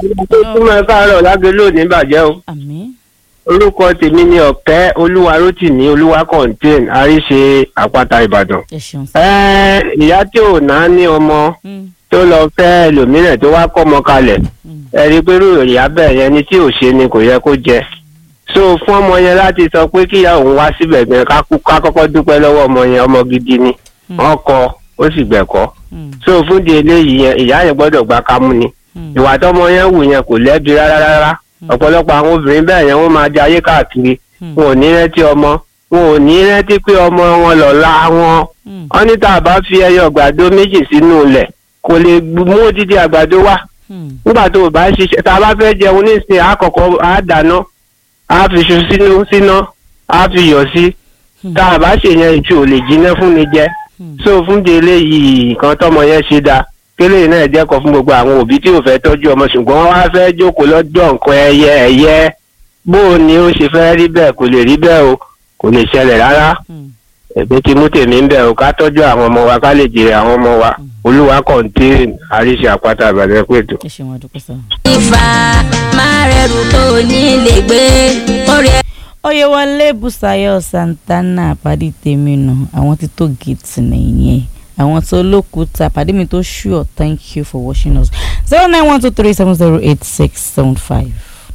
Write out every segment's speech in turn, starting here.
túmọ̀ káàárọ̀ lágbélò ní bàjẹ́ o àmín orúkọ tèmi ni ọ̀kẹ́ olúwarótìmí olúwa contain àríṣe àpáta ìbàdàn. ẹ ṣeun sá. ẹ ìyá tí ò ná ní ọmọ Mm, tó lọ fẹ́ ẹlòmíràn tó wá kọ́mọ kalẹ̀ mm, ẹ rí i pé rúrò ìyá bẹ́ẹ̀ yẹn ni tí ò ṣe ni kò yẹ kó jẹ. so fún ọmọ yẹn láti sọ pé kíyà òun wá síbẹ̀ gan ká kú- ká kọ́kọ́ dúpẹ́ lọ́wọ́ ọmọ yẹn ọmọ gidi ni Mm. wọ́n kọ́ ó sì gbẹ̀kọ́. mm, so fún di eléyìí yẹn ìyá yẹn gbọ́dọ̀ gba kámú ni mm, ìwà tọmọ yẹn wù yẹn kò lẹ́bi rárá rárá ọ̀pọ̀lọpọ̀ àwọn obìnrin bẹ́ẹ̀ yẹn wọ́n máa jẹ ayé káàkiri mm, wọn ò ní rántí ọmọ wọn ò ní rántí pé ọmọ wọn lọ́la wọn mm, wọn ní tá a bá fi ẹyọ àgbàdo méjì sínú ilẹ̀ kò lè mú odidi àgbàdo wá mm, nígbà tó o bá ṣiṣẹ́ tá a bá fẹ́ jẹun nísìnyí àkọ́kọ́ á dáná á fi iṣu sínú síná á fi yọ̀ sí mm, tá a bá ṣèyẹn ìtú ò lè jiná fún mi jẹ mm. so fún di eléyìí nǹkan tọmọ yẹn ṣe dáa kélé náà jẹ́kọ̀ọ́ fún gbogbo àwọn òbí tí ò fẹ́ tọ́jú ọmọ ṣùgbọ́n wọ́n wá fẹ́ jókòó lọ́jọ́ nǹkan ẹyẹ ẹ̀yẹ bó o ní ó ṣe fẹ́ rí bẹ́ẹ̀ kò lè rí bẹ́ẹ̀ o kò lè ṣẹlẹ̀ rárá Mm. èmi ti mú tèmi ń bẹ̀ o ká tọ́jú àwọn ọmọ wa ká lè jèrè àwọn ọmọ wa olúwa kọ̀ǹtẹ́ẹ̀n àríṣe àpáta àbàdàn pẹ̀tù. ẹ ṣeun àdúpẹ́ sá. ìfà máa rẹrù tó ní lè gbé orí ẹ. oyewale busayo santana pàdé tèmi nù àwọn tí tó gate nìyẹn àwọn tó lókùúta pàdé mi tó sure thank you for watching us zero nine one two three seven zero eight six seven five.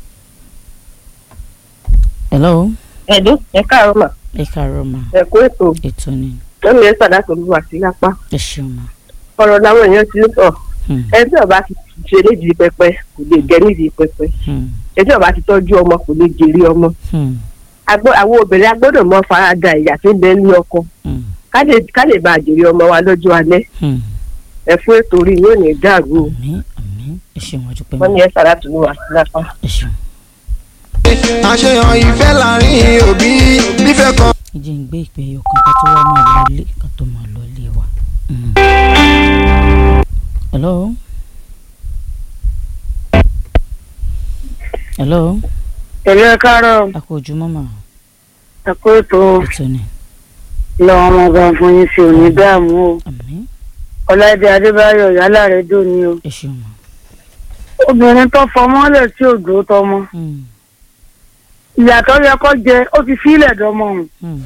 hello ẹ̀dùn ẹ káàárọ̀ mà ẹ káàárọ̀ ma ẹ kú ètò ètò ni lómi ẹ sàdá pẹ̀lú wà sí apá ẹ ṣeun ma. ọ̀rọ̀ làwọn èèyàn ti ń sọ Hmm, ẹ tí ọba ti ṣe nídìí pẹpẹ kò lè gẹ nídìí pẹpẹ hmm, ẹ tí ọba ti tọ́jú ọmọ kò lè jèrè ọmọ hmm, Agbọ́- àwọn obìnrin agbọ́dọ̀ mọ farada ìyà tí ń bẹ ní ọkọ hmm, ká lè ká lè bá jèrè ọmọ wa lọ́jọ́ alẹ́ hmm. ẹ fún ètò orí yóò ní dàrú o àmín àmín ẹ ṣeun àdúpẹ́ wọ́n ma ní ẹ sàdá pẹ̀lú wà sí apá. ẹ ṣeun. àṣeyàn ìfẹ́ láàrin òbí nífẹ̀ẹ́ kan. ẹ jẹ́ ń gbé ìpè ẹyọ kan ká tó wá máa lọlé ká tó máa lọlé wa. Mm. hello. hello. pẹ̀lú ẹ káàárọ̀ a kò ojúmọ́ mà ẹ kú ètò ètò ni lọ́wọ́ ọmọ ọba fún yín sí òní dààmú o àmín ọ̀làdé adébáyọ̀ yálà rẹ̀ dùn ní o ẹ ṣeun mà. obìnrin tó fọmọ́lẹ̀ tí ò dúró tọmọ Mm, ìyàtọ̀ yẹ kó jẹ ó ti fílẹ̀ dọmọ òun mm,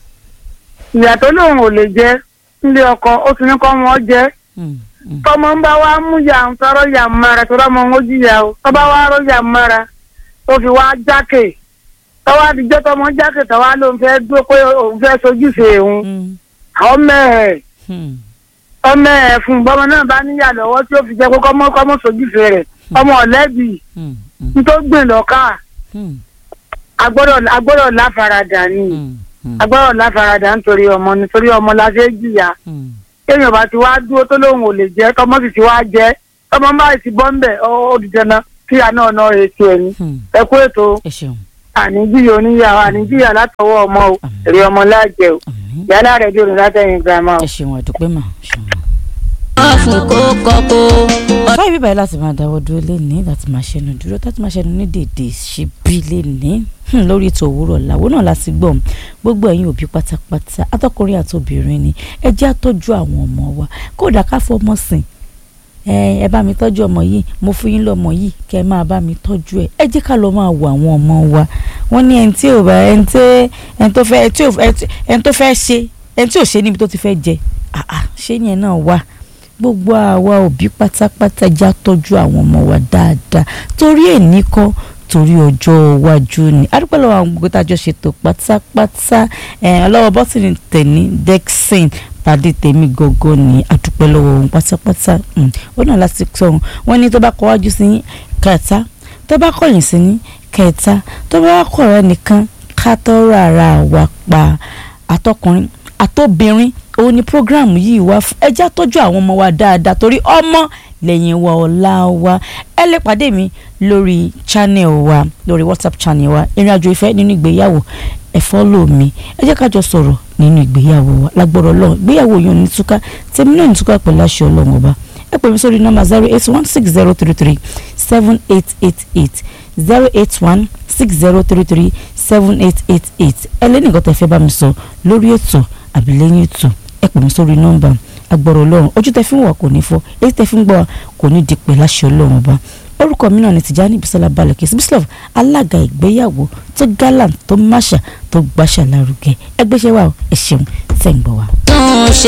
ìyàtọ̀ lòun ò lè jẹ nílé ọkọ ó ti ní kọ́ ọmọ jẹ mm, mm, tọmọ ń bá wa mú ya ń tọrọ ya mara tó rọmọ ń jìyà o tọ́ bá wa rọ ya mara tó fi wá jákè tọ́wọ́ àtijọ́ tọmọ jákè tọ́wọ́ ló ń fẹ́ dúró pé òun fẹ́ sojúṣe òun mm, àwọn mẹ́ẹ̀ mm, ọmọ ẹ̀ fún bọ́mọ náà bá níyà lọ́wọ́ tí ó fi jẹ́ pé kọ́mọ kọ́mọ sojúṣe rẹ̀ ọmọ ọ̀lẹ́bì mm, mm, nítorí gbìn lọ́kà mm, agbọ́dọ̀ agbọ́dọ̀ láfaradà ni mm, mm, agbọ́dọ̀ láfaradà nítorí ọmọ nítorí ọmọ la ṣe é jìyà mm. téèyàn bá ti wá dúró tó lóun ò lè jẹ tọmọ sì ti wá jẹ tọmọ bá ti bọ́ ń bẹ̀ ó di dandan kí àná ọ̀nà ètò ẹ̀yìn Hmm, ẹ kú ètò ẹ ṣeun àníjìyà oníyàwó àníjìyà látọwọ́ ọmọ o Àmín. èrè ọmọ láàjẹ o àmín yálà rẹ̀ dòrò látẹ̀yìn girama o. ẹ ṣeun àdúpẹ́ mà ṣeun. wọ́n fún kó kọ́kọ́. báyìí bíbáyìí láti máa dáwọ́ dúró lénìí láti máa ṣẹnu dúró láti máa ṣẹnu ní dèdè ṣe bí lénìí Hmm, lórí ètò òwúrọ̀ làwọn náà láti gbọ́ gbogbo ẹ̀yin òbí pátápátá atọ́kùnrin àtobìnrin ni ẹ jẹ́ àtọ́jú àwọn ọmọ wa kódà ká fọmọ sìn ẹ ẹ bá mi tọ́jú ọmọ yìí mo fún yín lọ́mọ yìí kẹ́ ẹ máa bá mi tọ́jú ẹ ẹ jẹ́ ká lọ máa wo àwọn ọmọ wa wọ́n ní ẹni tí ò bá ẹni tí ẹni tó fẹ́ ẹni tí ò- ẹni tó fẹ́ ṣe ẹni tí ò ṣe níbi tó ti fẹ́ jẹ ah ah ṣé yẹn náà wà gbogbo àwa òbí pátápátá já tọ́jú àwọn ọmọ wa dáadáa torí èní kọ́ torí ọjọ́ iwájú ni adúpẹ́ lọ́wọ́ àwọn gbogbo tájọ́ ṣètò pátápátá ẹ̀ ọlọ́wọ́ bọ́sìnì tẹ̀ní dexin pàdé tèmi gọ́gọ́ ní adúpẹ́ lọ́wọ́ òun pátápátá Mm, ó náà láti sọ wọn wọn ní tó bá kọ wájú sí yín kẹta tó bá kọ̀yìn sí yín kẹta tó bá wá kọ̀ọ̀rọ̀ nìkan ká tọ́rọ̀ ara wa pa àtọkùnrin àtobìnrin òun ni programu yìí wá fún ẹjá tọ́jú àwọn ọmọ wa dáadáa torí ọmọ lẹ́yìn wa ọ̀la wa ẹ lè pàdé mi lórí channel wa lórí whatsapp channel wa ìrìnàjò ìfẹ́ nínú ìgbéyàwó ẹ follow mi ẹ jẹ́ ká jọ sọ̀rọ̀ nínú ìgbéyàwó wa lágbọ́rọ̀ ọlọ́run ìgbéyàwó yóò ní túká tèmi náà ní túká pẹ̀lú àṣẹ ọlọ́run ọba ẹ pè mí sórí nọ́mbà zero eight one six zero three three seven eight eight eight zero eight one six zero three three seven eight eight eight ẹ lé nìkan tẹ́ fẹ́ bá mi sọ lórí ètò àbí lẹ́yìn ètò ẹ pè mí sórí nọ́mbà agbọ̀rọ̀ ọlọ́run ojú tẹ́ fi ń wà kò ní fọ́ èyí tẹ́ fi ń gbọ́ wa kò ní di pẹ̀ láṣẹ ọlọ́run ọba orúkọ mi náà ni Tìjání Bísọ́lá Balẹ̀kẹ́ Bísọ́lá alága ìgbéyàwó tó gallant tó máṣà tó gbàṣà lárugẹ ẹgbẹ́ṣẹ́ wa ẹ ṣeun tẹ̀ ń gbọ́ wa. tún ṣe.